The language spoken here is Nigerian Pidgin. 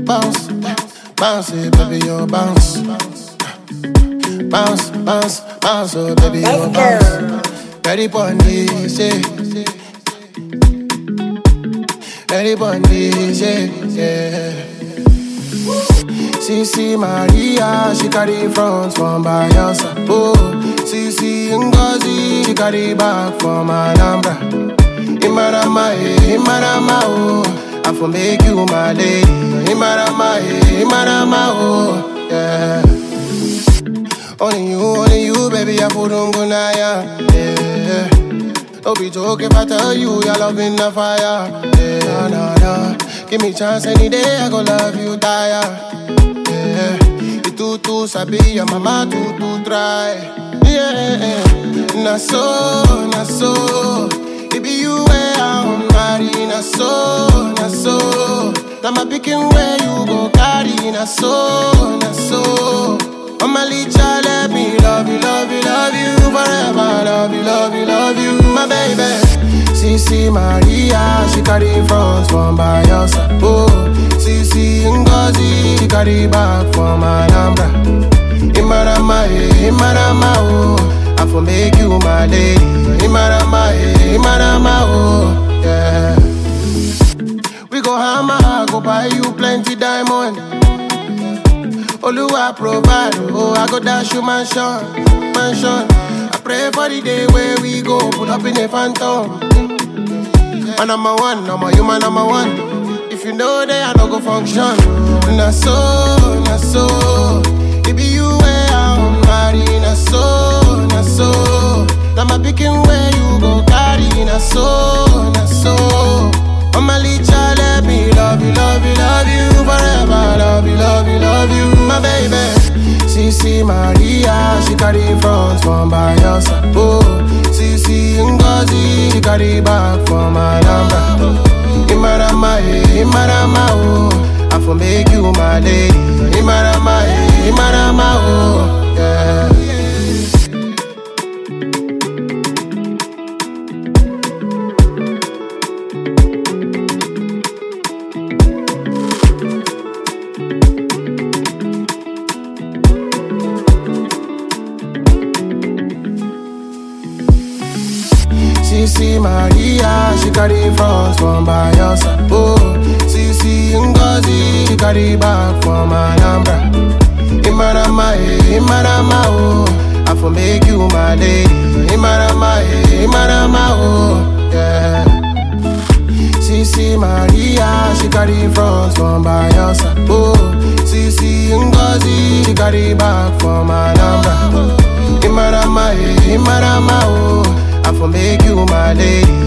bounce, bounce it, baby, you bounce. Bounce, bounce, bounce, oh baby, you Let's bounce. Ready for this, yeah. Ready for this, yeah, yeah. CC Maria, she carry front from Bayelsa. Oh, CC Ngozi, she carry back from Alhambra. Imarama, eh, Imarama, oh, I for make you my lady. Imarama, eh, Imarama, oh, yeah. Only you, only you, baby, I put on gunaya, yeah. Don't be joke if I tell you your love in the fire, yeah, nah, nah. Give me chance any day, I go love you, tire. Yeah, you too too sabi, your mama too too try. Yeah, na so, na so. It be you where I'm marry, na so, na so. Now my picking where you go carry, na so, na so. Mama Licha, let me love you, love you, love you forever. Love you, love you, love you, my baby. CC Maria, she carry front from Bayelsa. Oh, CC Ngozi, she carry back from Alhambra. Imarama, eh, Imarama, oh, I for make you my lady. Imarama, eh, Imarama, oh, yeah. We go hammer, go buy you plenty diamond. Oluwa provide, oh, I go dash you mansion, mansion. I pray for the day where we go, pull up in a phantom. Man, I'm a one, I'm a human, I'm a one. If you know that I don't go function. Na so, na so. It be you where I'm marry, na so, na so. Now my picking where you go carry, na so, na so. Mama Licha, let me love you, love you, love you forever. Love you, love you, love you, my baby. CC Maria, she carry front from Bayelsa. Oh, CC Ngozi, she carry back from Alhambra. Imarama, eh, Imarama, oh, I for make you my lady. Imarama, eh, Imarama, oh, yeah. CC Maria, she carry front from Bayelsa. Oh, CC Ngozi, she carry back from Alhambra. Imarama, eh, Imarama, oh, I for make you my lady. Imarama, eh, Imarama, oh, yeah. CC Maria, she carry front from Bayelsa. Oh, CC Ngozi, she carry back from Alhambra. Imarama, eh, Imarama, oh, I for make you my lady.